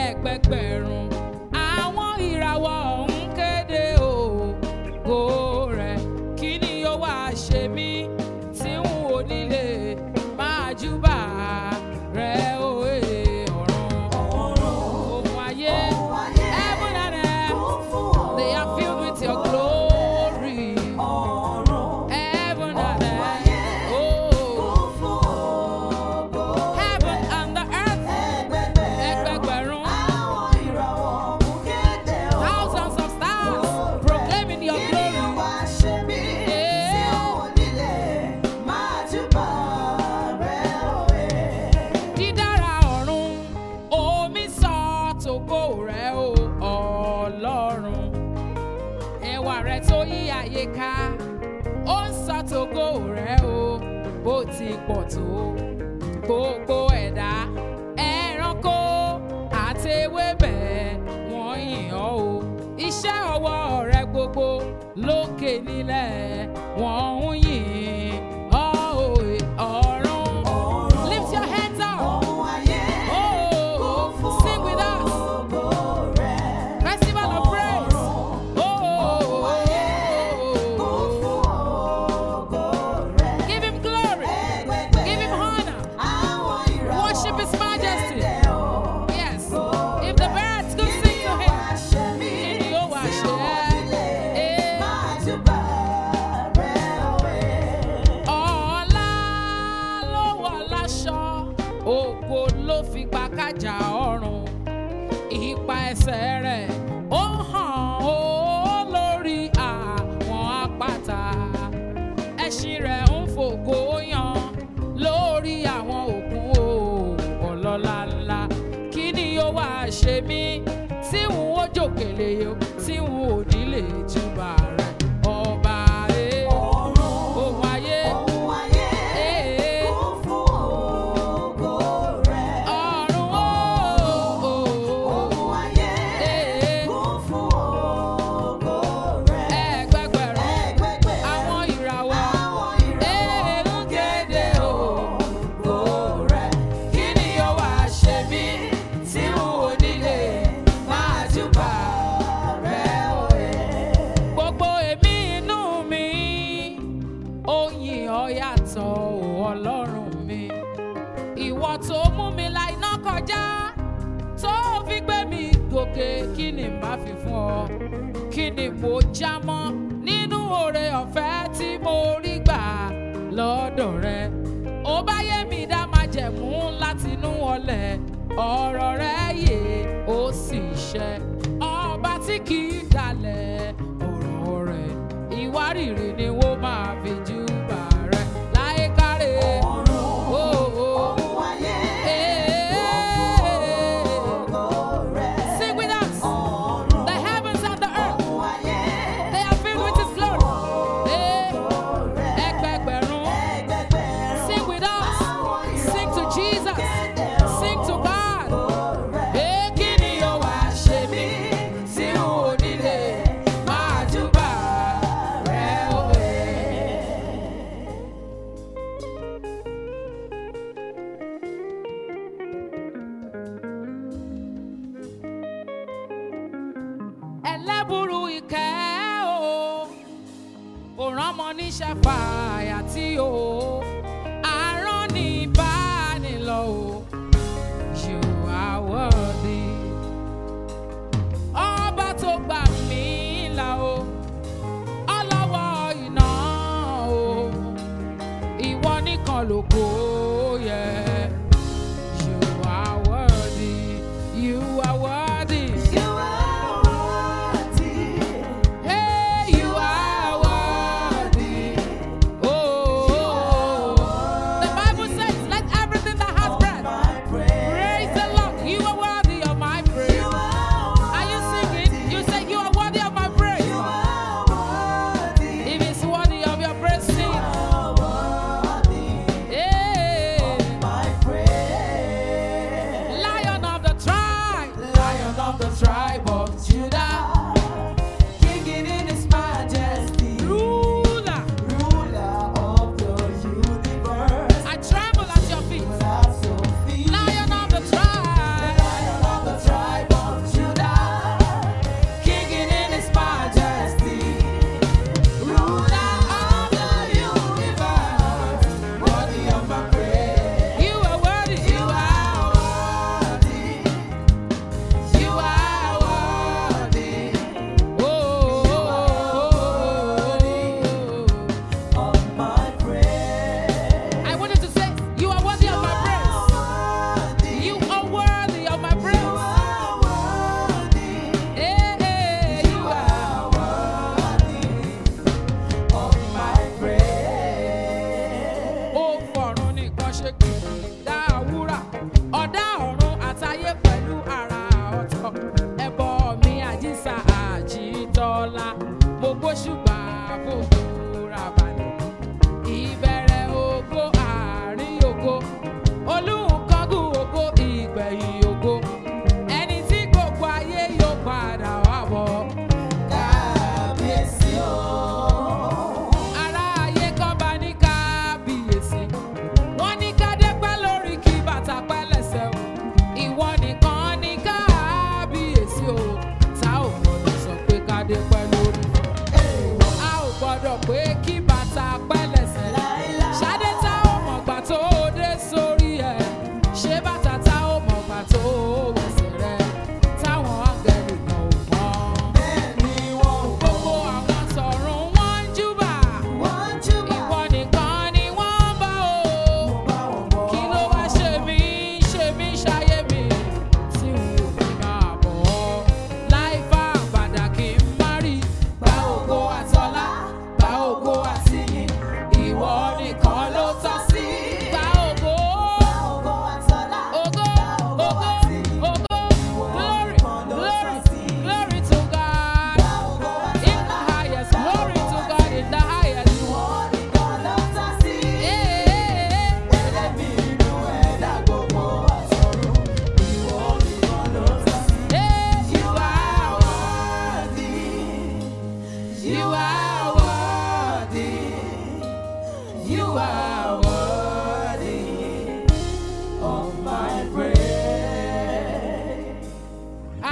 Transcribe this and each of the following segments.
ẹgbẹgbẹ̀rún àwọn ìràwọ̀ ń kéde ògo rẹ̀ kí ni ó wá ṣe mí tí n ò nílé máa júbà rẹ̀ òye ọ̀run ohun ayé heaven and earth they are filled with your glory heaven and earth oh heaven and the earth ẹgbẹgbẹ̀rún thousands of stars proclaiming your glory. dídára ọ̀run omi sọ tògo rẹ̀ o ọlọ́run ẹwà rẹ̀ tó yí ayé ká ó ń sọ tògo rẹ̀ o bó ti pọ̀ tó gbogbo ẹ̀dá ẹranko àti ewébẹ̀ wọ́n yìn ọ́ o iṣẹ́ ọwọ́ rẹ̀ gbogbo lókè nílẹ̀ wọ́n ń yìn ọ́ òye ọ̀run. Lift your hands up. Oh, sing with us. Festival of praise. Oh, give him glory. Give him honor. Worship his majesty. Yes. If the birds could sing to him, kí ni ó wá ṣe? Eh. Ọlá ló wọ̀ láṣọ, ògo ló fi pa kájà ọrùn. Ipa ẹsẹ̀ rẹ̀ ó hàn ó lórí àwọn àpáta. Ẹṣin rẹ̀ ń fògo yan lórí àwọn òkun o ọlọ́lá ńlá. Kí ni ó wá ṣe mí tí n ó jòkèlè o tí n ò ní lè júbà rẹ̀ ọba rẹ̀ ohun ayé. eh, ọ̀run o, eh, ẹgbẹgbẹ̀rún àwọn ìràwọ̀ èèrú kéde ògo rẹ̀. Kí ni ó wá ṣe mí tí n ò nílé máa júbà rẹ̀ òye? Gbogbo èmi inú mi ó yìn ọ́ yàtọ̀ o Ọlọ́run mi. Ìwọ tó mú mi la iná kọjá tó fi gbé mi gòkè kí ni n bá fi fún ọ kí ni mo já mọ́ nínú oore ọ̀fẹ́ tí mo rí gbà lọ́dọ̀ rẹ ó bá yé mi dá máa jẹ̀mú látinú ọlẹ̀ ọ̀rọ̀ rẹ yé ó sì ṣẹ ọba tí kì í dalẹ̀ ọ̀rọ̀ rẹ̀ ìwárìrì ni wọ́n máa fi júbà rẹ láyé kárẹ̀. Oh, oh. Sing with us. The heavens and the earth, they are filled with His glory. Eh, ẹgbẹgbẹ̀rún. Sing with us. Sing to Jesus. Sing to God. Eh, kí ni ó wá ṣe mí tí n ò nílé máa júbà rẹ̀ òwe? ẹlẹ́bùrú ìkẹ́ o kò ránmọ níṣẹ́ fàyà tí o àárọ̀ ní ìbánilọ o you are worthy ọba tó gbà mí là o ọlọ́wọ́ iná o ìwọ nìkan lógo yẹ. You are worthy, you are worthy. Hey, you are worthy. Oh, the Bible says, let everything that has breath praise the Lord. You are worthy of my praise. Are you singing? You say you are worthy of my praise. If it's worthy of your praise, sing. Hey, Lion of the tribe, Lion of the tribe of Judah, ruler. I tremble at your feet. Lion of the tribe,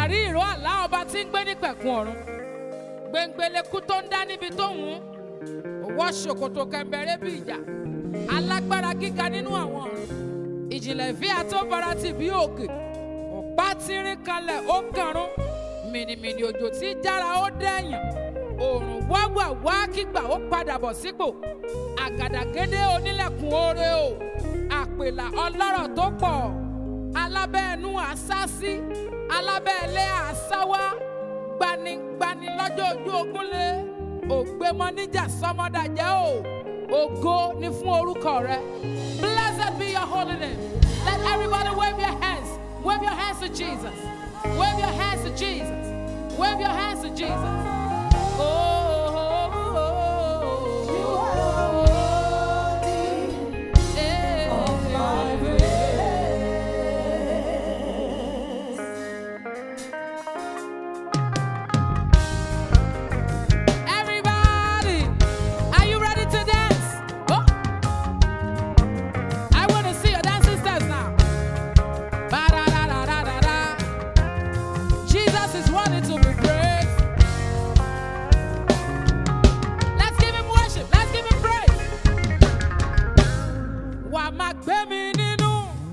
àrí ìró àlá ọba tí ń gbé ní pẹ̀kun ọ̀run gbẹ̀ngbẹ̀lẹ̀kú tó ń dá níbi tó ń wọ́n wọ́ ṣòkòtò kẹ̀mbẹ̀rẹ̀ bí ìjà alágbára gíga nínú àwọn ọ̀run ìjìnlẹ̀ ìfẹ́ àtọ́bara ti bí òkè ọ̀pá tírín kalẹ̀ ó kàrún mìnìmìnì òjò tí jára ó dẹ̀yàn òòrùn wáwà wá kígbà ó padà bọ̀ sípò àgàdàgédé onílẹ̀kùn oore o àpèlà ọlọ́rọ̀ tó pọ̀ alábẹ́ẹ̀nú àsásí alábẹ́ẹ̀lé àsáwá gbanigbani lọ́jọ́ ojú ogúnlé ògbémọ níjà sọmọdàjẹ́ o ògo ni fún orúkọ rẹ blessed be your holy name let everybody wave your hands wave your hands to jesus wave your hands to jesus wave your hands to jesus. Oh, oh, oh, oh. You are worthy Eh, of my eh, praise. Everybody, are you ready to dance? Oh, I want to see your dancing steps now. Ba-da-da-da-da-da-da. Jesus is worthy to be praised. Let's give him worship. Let's give him praise. Wà á máa gbé mi nínú.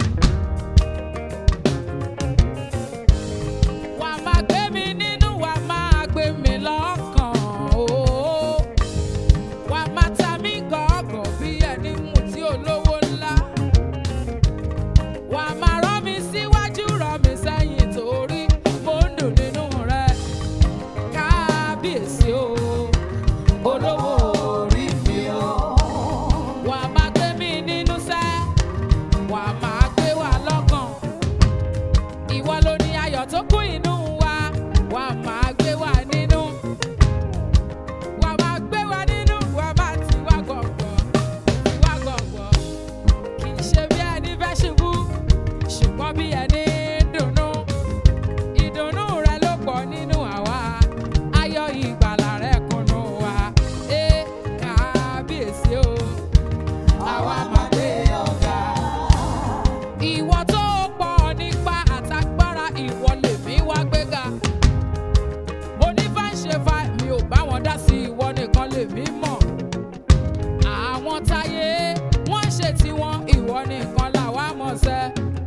Wà á máa gbé mi nínú. Wà á máa gbé mi lọ́kàn. o. Wà á máa ta mí gọ̀ọ̀gọ̀ bí ẹni mú tí olówó ńlá. Wà á máa rọ́ mi síwájú, rọ́ mi sẹ́yìn torí mo ń dùn nínú rẹ̀. Kábíyèsí o, olówó orí mi o. Wà á máa gbé mi nínú sẹ́, wà á máa gbé wa lọ́kàn. Ìwọ ló ní ayọ̀ tó kún inú wa, wà á máa gbé wa nínú. Wà á máa gbé wa nínú, wà á máa tì wá gọ̀gọ̀, tì wá gọ̀gọ̀. Kì í ṣe bí ẹni fẹ́ ṣubú, ṣùgbọ́n bí ẹni dùnnú. Ìdùnnú rẹ ló pọ̀ nínú àwa, ayọ̀ ìgbàlà rẹ kúnnú wa. Ẹ kábíyèsí o, àwa máa gbé ọ̀gá. Ìwọ tó pọ̀ nípa àtagbára ìwọ lèmi wá gbéga. Onífàṣẹfà mi ò bá wọn dá sí ìwọ nìkan lèmi mọ̀. Àwọn táyé wọ́n ṣe tiwọn ìwọ nìkan làwa mọ̀ sẹ́.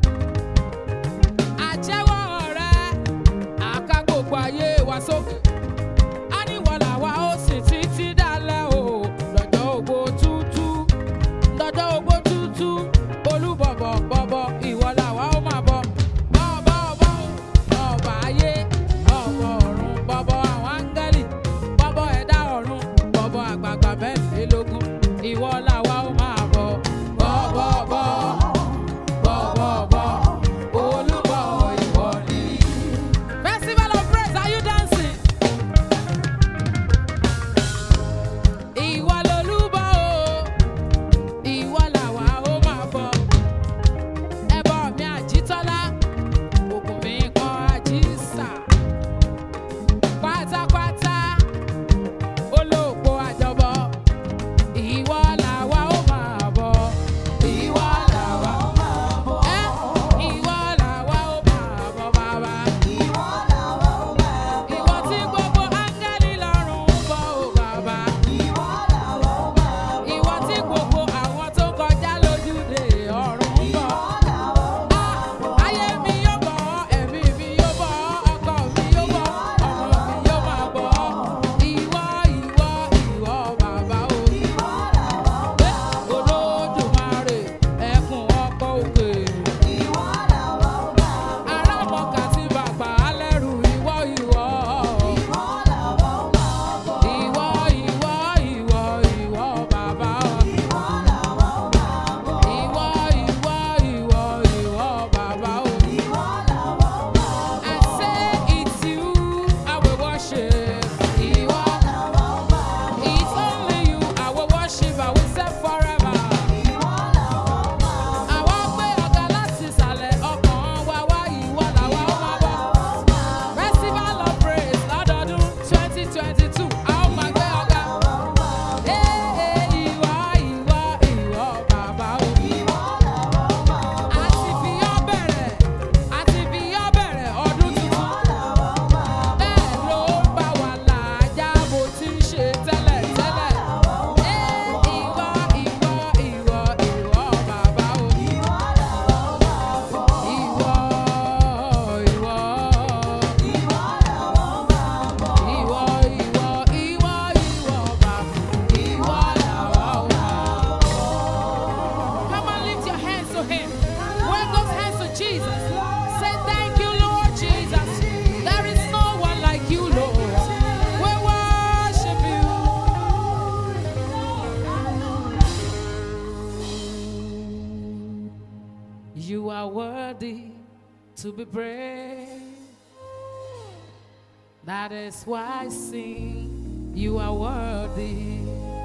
Àjẹ́wọ́ rẹ̀ àká gbogbo ayé wa sókè. A ní wọ́n làwa ó sì títí dálẹ̀ o lọ́jọ́ ògbó tútú lọ́jọ́ ogbó tútú olúbọ̀bọ̀ bọ̀bọ̀ ìwọ làwa ó máa bọ̀. bọ̀bọ̀ bọ̀ bọ̀bọ̀ ayé bọ̀bọ̀ ọ̀run bọ̀bọ̀ àwọn áńgẹ́lì bọ̀bọ̀ ẹ̀dá ọ̀run bọ̀bọ̀ àgbààgbà mẹ́rìnlélógún ìwọ làwa ó máa bọ̀. bọ̀bọ̀ bọ̀ bọ̀bọ̀ bọ̀ olúbọ̀ ìwọ ni. festival of praise are you dancing? to be praised. That is why I sing, you are worthy.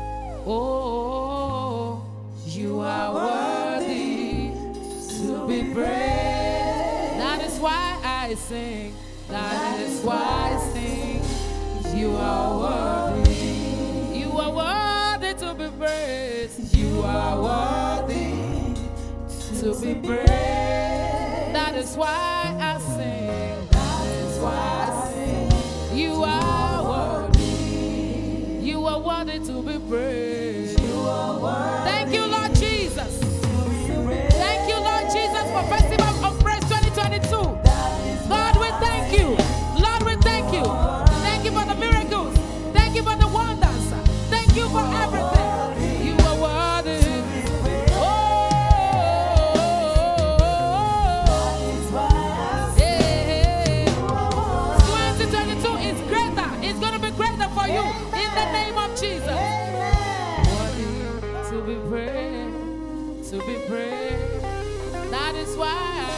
Oh, you are worthy to be praised. That is why I sing, that is why I sing, you are worthy. You are worthy to be praised. You are worthy to be praised. That is why I sing. That is why I sing. You are worthy. You are worthy to be praised. Thank you, Lord Jesus. Thank you, Lord Jesus, for Festival of Praise 2022. God, we thank you. Lord, we thank you. Thank you for the miracles. Thank you for the wonders. Thank you for everything. You are worthy. Oh, yeah. 2022 is greater. It's going to be greater for you in the name of Jesus. Worthy to be praised, to be praised. That is why